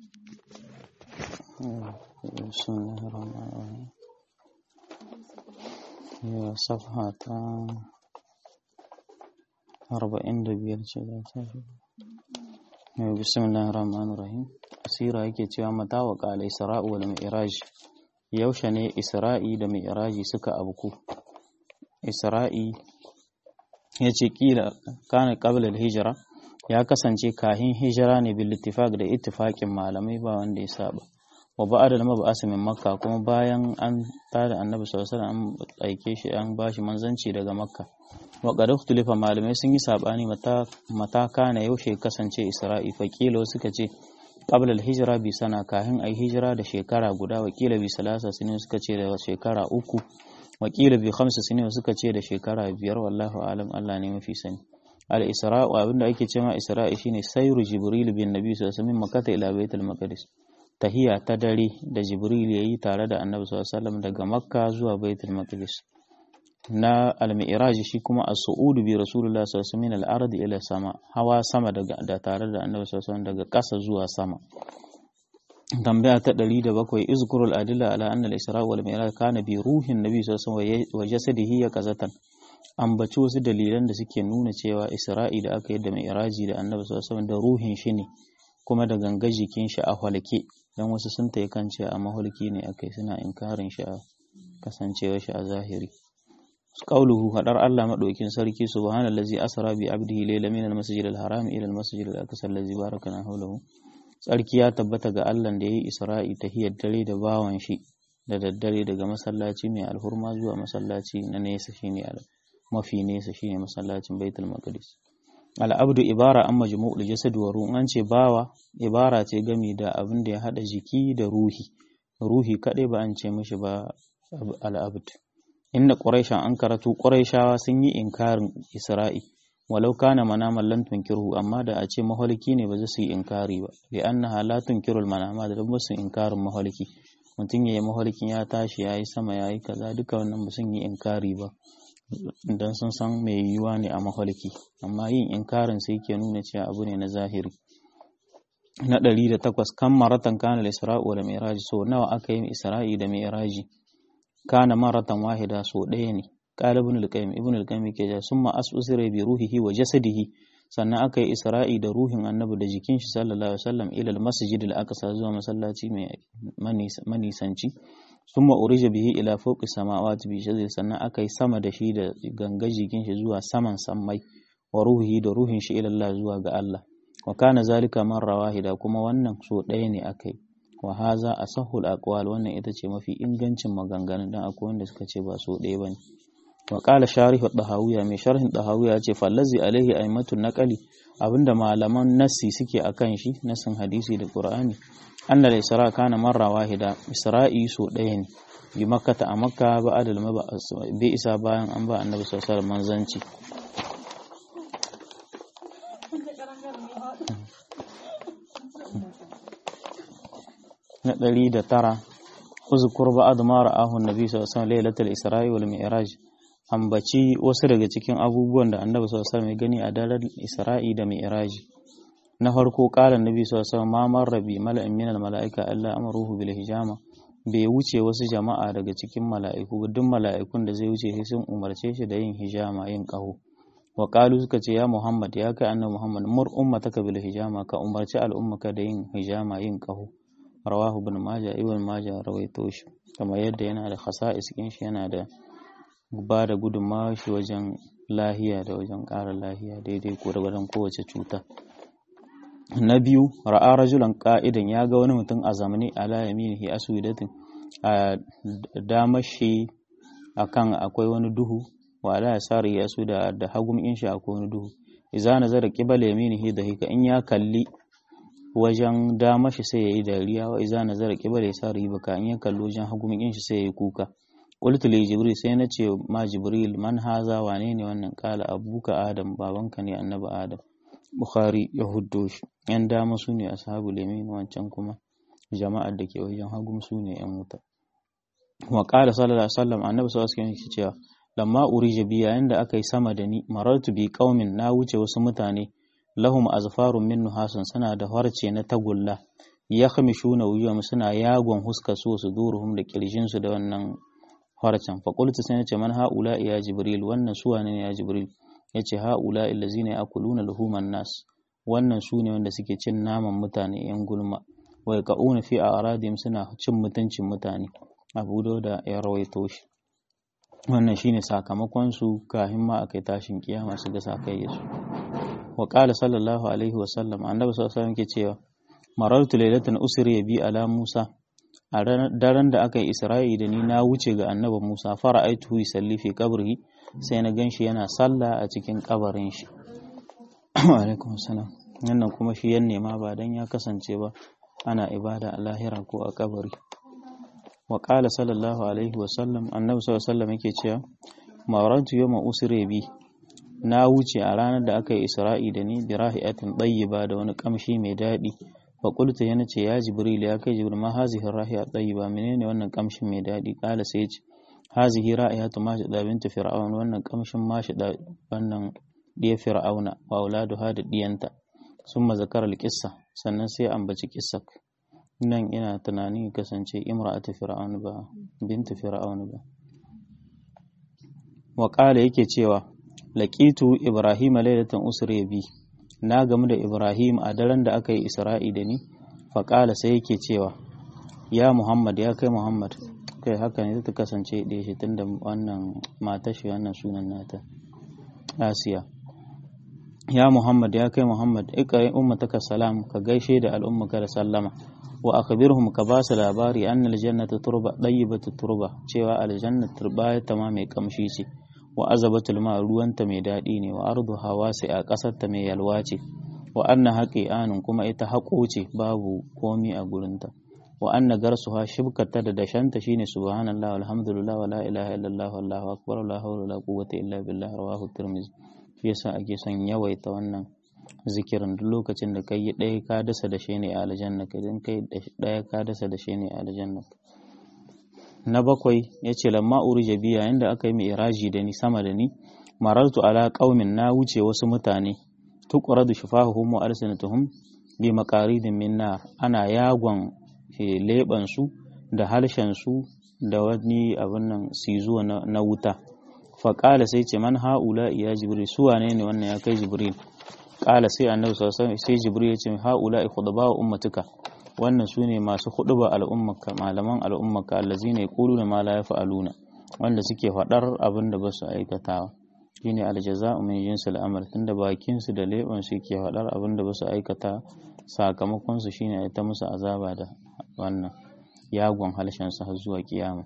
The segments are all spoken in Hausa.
بسم الله الرحمن الرحيم هي صفحة أربعين دبير بسم الله الرحمن الرحيم asira yake cewa mata wa qala isra'u wal mi'raj yaushe ne isra'i da mi'raji suka abku isra'i yace kila kana qabla al hijra ya kasance kahin hijira ne bil ittifaq da ittifaqin malamai ba wanda ya saba wa ba'da da mab'as min makka kuma bayan an tada annabi sallallahu alaihi wasallam an aike shi an bashi manzanci daga makka wa qad ikhtilafa malamai sun yi sabani mata mata kana yaushe kasance isra'i faqilo suka ce qabla al-hijra bi sana kahin ai hijira da shekara guda wakila bi salasa sinin suka ce da shekara uku wakila bi khamsa sinin suka ce da shekara biyar wallahu alam Allah ne mafi sani al-isra'u abinda ake cewa isra'i shine sayru jibril bin nabi sallallahu alaihi wasallam makkah ila baitul maqdis tahiya ta dare da jibril yayi tare da annabi sallallahu alaihi wasallam daga makka zuwa baitul maqdis na al-mi'raj shi kuma as-su'ud bi rasulullah sallallahu alaihi wasallam al-ardi ila sama hawa sama daga da tare da annabi sallallahu alaihi wasallam daga ƙasa zuwa sama tambaya ta 107 izkurul adilla ala anna al-isra wal mi'raj kana bi ruhin nabi sallallahu alaihi wasallam wa jasadihi ya kazatan ambaci wasu dalilan da suke nuna cewa isra'i da aka yi da mi'raji da annabi sallallahu alaihi wasallam da ruhin shi ne kuma da ganga jikin shi a halke dan wasu sun tayi kan cewa a mahalki ne akai suna inkarin shi a kasancewar shi a zahiri qauluhu hadar Allah madaukin sarki subhanallazi asra bi abdihi layla min al-masjid al-haram ila al-masjid al-aqsa allazi barakana hawlahu sarki ya tabbata ga Allah da yayi Isra'i tahiyar dare da bawan shi da daddare daga masallaci mai alhurma zuwa masallaci na nesa shine mafi nesa shine masallacin Baitul Maqdis al-abdu ibara an majmu'ul jasad wa ruh an ce bawa ibara ce gami da abin da ya hada jiki da ruhi ruhi kadai ba an ce mishi ba al-abd inda Quraishan an karatu Quraishawa sun yi inkarin Isra'i walau kana manaman lan tunkirhu amma da a ce maholiki ne ba za su yi inkari ba li annaha la tunkirul manama da ba su inkarin maholiki mutum yayi maholikin ya tashi yayi sama yayi kaza duka wannan ba sun yi inkari ba dan sun san mai yiwuwa ne a maholiki amma yin inkarin sai ke nuna cewa abu ne na zahiri na ɗari da takwas kan maratan kana al-isra'u wal mi'raj so nawa aka yi isra'i da mi'raji kana maratan wahida so ɗaya ne qala ibn al-qayyim ibn al-qayyim ke ja summa asusira bi ruhihi wa jasadihi sannan aka yi isra'i da ruhin annabi da jikin shi sallallahu alaihi wasallam ila al-masjid al-aqsa zuwa masallaci mai manisanci summa urija bihi ila fawqi samawati bi shaddi sannan aka yi sama da shi da ganga jikin shi zuwa saman sammai wa ruhihi da ruhin shi ila Allah zuwa ga Allah wa kana zalika marra wahida kuma wannan so ɗaya ne aka yi wa haza asahul aqwal wannan ita ce mafi ingancin maganganun dan akwai wanda suka ce ba so ɗaya bane wa qala sharih dahawiya mai sharhin dahawiya ce fallazi alaihi aimatun naqali abinda malaman nassi suke akan shi nassin hadisi da qur'ani anna al-isra kana marra wahida isra'i so ɗaya ne bi makkata a makka ba'da al-mab'as bi isa bayan an ba annabi sallallahu alaihi wasallam manzanci na ɗari da tara uzkur ba'd ma ra'ahu annabi sallallahu alaihi wasallam lailatul isra'i wal mi'raj ambaci wasu daga cikin abubuwan da annabi sallallahu alaihi wasallam ya gani a daren isra'i da mi'raj na farko qala annabi sallallahu alaihi wasallam ma marra bi mala'in minal mala'ika alla amaruhu bil hijama bai wuce wasu jama'a daga cikin mala'iku duk mala'ikun da zai wuce sai sun umarce shi da yin hijama yin qahu wa qalu suka ce ya muhammad ya kai annabi muhammad mur ummataka bil hijama ka umarci al'ummaka da yin hijama yin qahu rawahu ibn majah ibn majah rawaito shi kamar yadda yana da khasa'is kin shi yana da ba da gudunmawa shi wajen lahiya da wajen ƙara lahiya daidai ko wajen kowace cuta na biyu ra'a rajulan qa'idan ya ga wani mutum a zamani ala yaminihi aswidatin a damar shi akan akwai wani duhu wa ala yasari yasu da da hagum in shi akwai wani duhu idza nazara qibala yaminihi da hika in ya kalli wajen dama shi sai yayi dariya wa iza nazara qibala yasari baka in ya kallo wajen hagumin shi sai yayi kuka qultu li jibril sai na ce ma jibril man haza wane ne wannan kala abuka adam babanka ne annabi adam bukhari ya huddo shi yan dama su ne ashabul yamin wancan kuma jama'ar da ke wajen hagum su ne yan wuta wa qala sallallahu alaihi wasallam annabi sallallahu alaihi wasallam cewa lamma urija bi yayin da aka yi sama da ni marartu bi qaumin na wuce wasu mutane lahum azfarun min nuhasun suna da harce na tagulla yakhmishuna wujuhum suna yagon huska su su duruhum da kirjin su da wannan harcan fa qultu sai nace man haula ya jibril wannan su wane ne ya jibril yace haula allazina yakuluna luhuman nas wannan su ne wanda suke cin naman mutane yan gulma wa yaqauna fi a'radihim suna cin mutuncin mutane abu da ya rawaito shi wannan shine sakamakon su kafin ma akai tashin kiyama su ga sakai su wa qala sallallahu alaihi wa sallam annabi sallallahu alaihi wasallam ke cewa marartu lailatan usri bi ala musa a daren da aka yi isra'i da ni na wuce ga annabi musa fara aitu yusalli fi qabrihi sai na ganshi yana sallah a cikin kabarin shi wa alaikum salam wannan kuma shi yan nema ba dan ya kasance ba ana ibada a lahira ko a kabari wa qala sallallahu alaihi wa sallam annabi sallallahu alaihi wasallam yake cewa marartu yawma usri bi na wuce a ranar da aka yi isra'i da ni bi rahi'atin tayyiba da wani kamshi mai daɗi fa qultu yana ce ya jibril ya kai jibril ma hazihi rahi'a tayyiba menene wannan kamshin mai daɗi kala sai ce hazihi ra'ihatu ma shi bintu fir'aun wannan kamshin ma shi wannan diya fir'auna wa auladuha da diyanta summa zakara al-qissa sannan sai ambaci kissak nan ina tunanin kasance imra'atu fir'aun ba bintu fir'aun ba wa qala yake cewa laqitu ibrahima lailatan usri bi na gamu da ibrahim a daren da aka yi isra'i da ni fa qala sai yake cewa ya muhammad ya kai muhammad kai haka ne ta kasance da shi tunda wannan matar shi wannan sunan nata asiya ya muhammad ya kai muhammad iqra ummataka salam ka gaishe da al'ummaka da sallama wa akhbirhum ka ba su labari anna aljannata turba dayyibatu turba cewa aljanna turba ta ma mai kamshi ce wa azabatul ma ruwanta mai daɗi ne wa ardu hawasi a ƙasar ta mai yalwa ce wa anna haqi'anun kuma ita haƙo ce babu komi a gurinta wa anna garsuha shibkata da dashanta shine subhanallahi walhamdulillah wala ilaha illallah wallahu akbar la hawla wala quwwata illa billah rawahu tirmidhi shi yasa ake son yawaita wannan zikirin duk lokacin da kai ɗaya ka dasa da shi ne a aljanna ka idan kai ɗaya ka dasa da shi ne a aljanna na bakwai ya ce lamma urija biya yayin da aka yi mai iraji da ni sama da ni marartu ala qaumin na wuce wasu mutane tuqradu shifahuhum wa alsanatuhum bi maqaridin min nar ana yagon leban su da harshen su da wani abin nan sizuwa na wuta faƙala sai ce man ha'ula ya jibril su wane ne wannan ya kai jibril ƙala sai annabi sallallahu alaihi sai jibril ya ce ha'ula khudaba wa ummatuka wannan su ne masu huduba al'ummaka malaman al'ummaka allazina yaquluna ma la yaf'aluna wanda suke faɗar abin da ba su aikatawa shine aljaza'u min jinsil amal tunda bakin su da leban su ke faɗar abin da ba su aikata sakamakon su shine ta musu azaba da wannan yagon halshen su har zuwa kiyama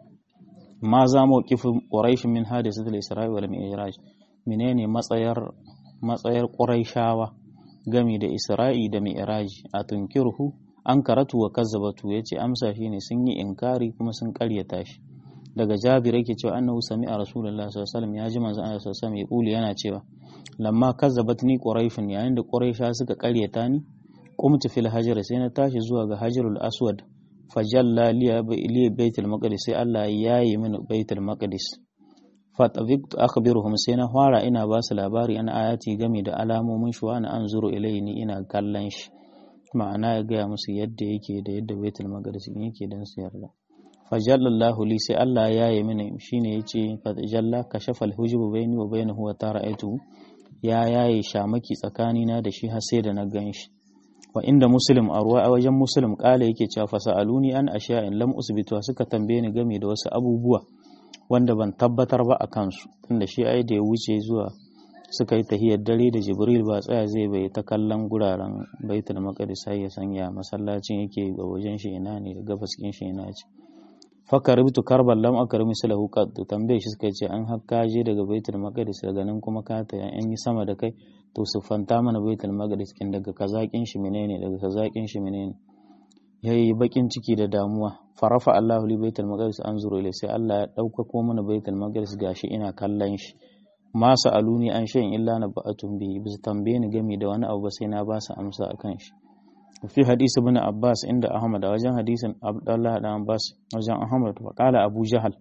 ma za mu kifin ƙuraishi min hadisatul isra'i wal mi'raj menene matsayar matsayar ƙuraishawa gami da isra'i da mi'raj a tunkirhu an karatu wa kazzabatu yace amsa shine sun yi inkari kuma sun ƙaryata shi daga jabir yake cewa annahu sami'a rasulullahi sallallahu alaihi wasallam ya ji manzo Allah sallallahu alaihi wasallam ya yana cewa lamma kazzabatni quraishun yayin da quraisha suka ƙaryata ni qumtu fil hajar sai na tashi zuwa ga hajarul aswad fajalla liya baitul maqdis sai Allah ya yi mini baitul maqdis fatafiktu akhbiruhum sai na fara ina ba su labari an ayati game da alamomin shi wa ana anzuru ilayni ina kallon shi ma'ana ya gaya musu yadda yake da yadda baitul maqdis yake dan su yarda fajallallahu li sai Allah ya yi mini shine yace fajalla kashafa alhujubu baini wa bainahu wa tara'aytu ya yayi shamaki tsakanina da shi har sai da na gan shi wa inda muslim a ruwa a wajen muslim kala yake cewa fasa'aluni an asha'in lam usbitu suka tambaye ni game da wasu abubuwa wanda ban tabbatar ba a kansu tunda shi ai da ya wuce zuwa suka yi tahiyar dare da jibril ba tsaya zai bai ta kallon guraren baitul maqdis sai ya sanya masallacin yake ga wajen shi ina ne da gabas kin shi ina ce fakaribtu karban lam akrim salahu qad tambaye shi suka ce an hakka je daga baitul maqdis daga nan kuma ka ta an yi sama da kai to su fanta mana baitul maqdis kin daga kazakin shi menene daga kazakin shi menene yayi bakin ciki da damuwa farafa Allahu li baitul maqdis anzuru ilai sai Allah ya dauka ko mana baitul maqdis gashi ina kallon shi ma sa'aluni an shay'in illa na ba'atun bi bisa tambaye ni game da wani abu ba sai na ba su amsa akan shi fi hadisi ibn Abbas inda Ahmad a wajen hadisin Abdullah da Abbas wajen Ahmad wa qala Abu Jahal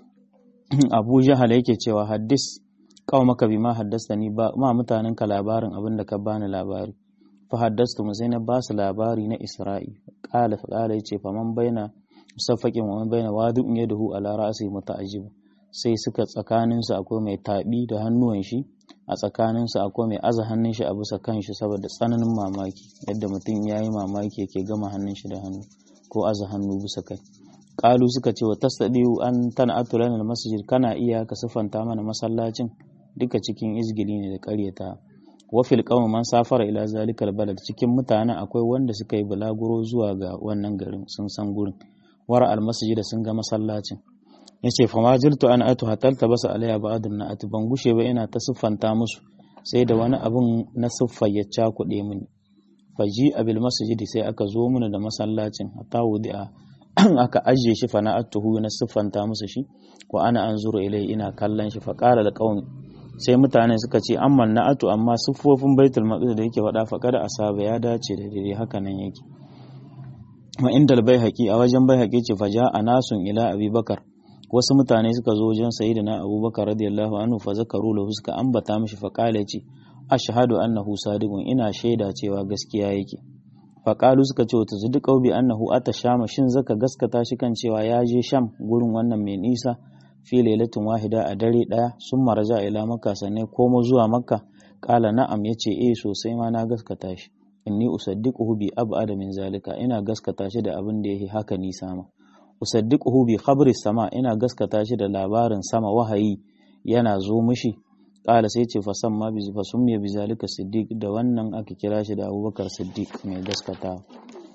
Abu Jahal yake cewa haddis qaumaka bima haddastani ba ma mutanen ka labarin abin da ka bani labari fa haddastu mu sai na ba su labari na Isra'i qala fa qala yace faman baina musaffakin wa man baina wadi'un yadahu ala ra'si muta'ajjib sai suka tsakanin su akwai mai tabi da hannuwan shi a tsakanin su akwai mai aza hannun shi a bisa kan shi saboda tsananin mamaki yadda mutum yayi mamaki yake gama hannun shi da hannu ko aza hannu bisa kai qalu suka ce wa tasdiu an tan'atu lana masjid kana iya ka sifanta mana masallacin duka cikin izgili ne da ƙaryata wafil qawm man safara ila zalikal balad cikin mutanen akwai wanda suka yi bulaguro zuwa ga wannan garin sun san gurin wara al masjid sun ga masallacin yace fa majiltu an atu hatal tabasa alayya ba'dun na atu ban gushe ba ina ta siffanta musu sai da wani abun na siffa ya cakuɗe mini faji abil masjid sai aka zo mana da masallacin hatta wudi'a aka ajiye shi fa na atuhu na siffanta musu shi wa ana anzuru ilai ina kallon shi fa qala da qaumi sai mutane suka ce amman na'atu amma siffofin baitul maqdis da yake faɗa fa kada asaba ya dace da dai haka nan yake ma indal baihaqi a wajen baihaqi ce fa ja'a nasun ila abubakar wasu mutane suka zo wajen sayyidina abubakar radiyallahu anhu fa zakaru lahu suka ambata mishi fa qala ce ashhadu annahu sadiqun ina shaida cewa gaskiya yake fa qalu suka ce wata zuduqau bi annahu atashama shin zaka gaskata shi kan cewa ya je sham gurin wannan mai nisa fi lailatin wahida a dare daya sun maraja ila makka sannan komo zuwa makka kala na'am yace eh sosai ma na gaskata shi inni usaddiquhu bi ab'ada min zalika ina gaskata shi da abin da yake haka nisa ma usaddiquhu bi khabri sama ina gaskata shi da labarin sama wahayi yana zo mishi kala sai ce fa samma bi fa summiya bi zalika siddiq da wannan aka kira shi da abubakar siddiq mai gaskatawa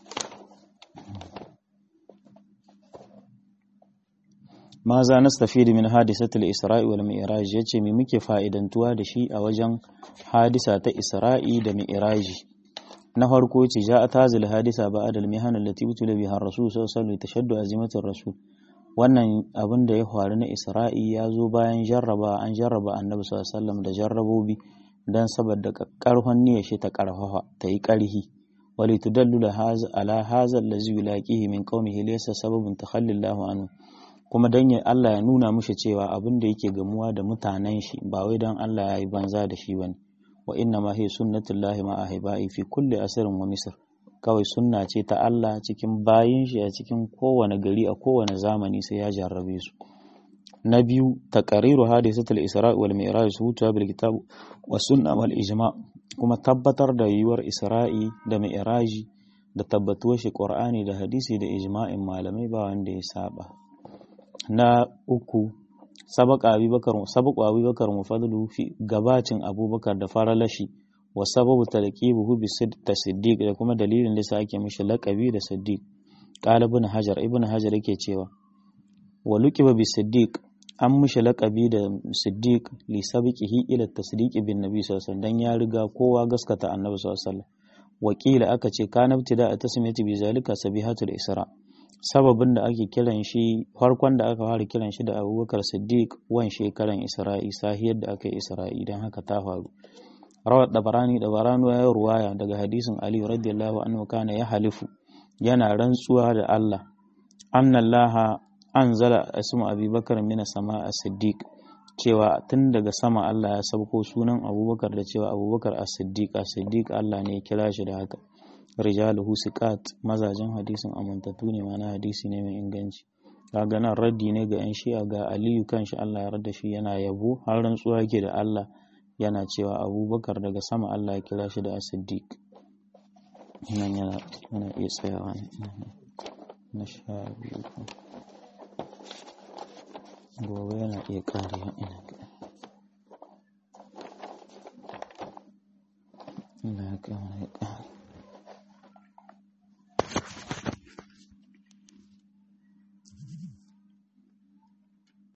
ma za nastafidu min hadisatul isra'i wal mi'raj yace me muke fa'idantuwa da shi a wajen hadisa ta isra'i da mi'raji na farko ce ja'at hazil hadisa ba'd al mihan allati utila biha ar-rasul sallallahu alaihi wasallam tashaddu azimatir rasul wannan abin da ya faru na isra'i ya zo bayan jarraba an jarraba annabi sallallahu alaihi wasallam da jarrabobi dan saboda karfan niyyar shi ta karfafa ta yi karhi wali tudallu ala hadha allazi yulaqihi min qaumihi laysa sababun takhallillahu anhu kuma dan ya Allah ya nuna mushi cewa abin da yake gamuwa da mutanen shi ba wai dan Allah ya yi banza da shi bane wa inna ma hiya sunnatullahi ma ahibai fi kulli asrin wa misr kawai sunna ce ta Allah cikin bayin shi a cikin kowane gari a kowane zamani sai ya jarrabe su na biyu taqariru hadisatul isra wal mi'raj hutuwa bil kitab wa sunna wal ijma kuma tabbatar da yiwuwar isra'i da mi'raji da tabbatuwar shi qur'ani da hadisi da ijma'in malamai ba wanda ya saba na uku sabaka abubakar sabaku abubakar mufadlu fi gabacin abubakar da faralashi wa sababu talqibuhu bi siddiq da kuma dalilin da sa ake mishi laqabi da siddiq qala ibn hajar ibn hajar yake cewa wa luqiba bi siddiq an mishi laqabi da siddiq li sabiqihi ila tasdiq bin nabi sallallahu alaihi wasallam dan ya riga kowa gaskata annabi sallallahu alaihi wasallam wakila aka ce kana ibtida a tasmiyati bi zalika sabihatul isra sababin da ake kiran shi farkon da aka fara kiran shi da abubakar siddiq wan shekaran isra'i sahiyar da aka yi isra'i don haka ta faru rawar dabarani dabarani ya ruwaya daga hadisin ali radiyallahu anhu kana ya halifu yana rantsuwa da allah annallaha anzala asmu abubakar mina sama a siddiq cewa tun daga sama allah ya sauko sunan abubakar da cewa abubakar a siddiq a siddiq allah ne ya kira shi da haka rijaluhu siqat mazajen hadisin amintattu ne mana hadisi ne mai inganci kaga nan raddi ne ga yan shi'a ga aliyu kanshi Allah ya radda shi yana yabo har rantsuwa yake da Allah yana cewa abubakar daga sama Allah ya kira shi da as-siddiq nan yana yana iya tsayawa ne na sha biyu gobe yana iya karewa ina ga ina ga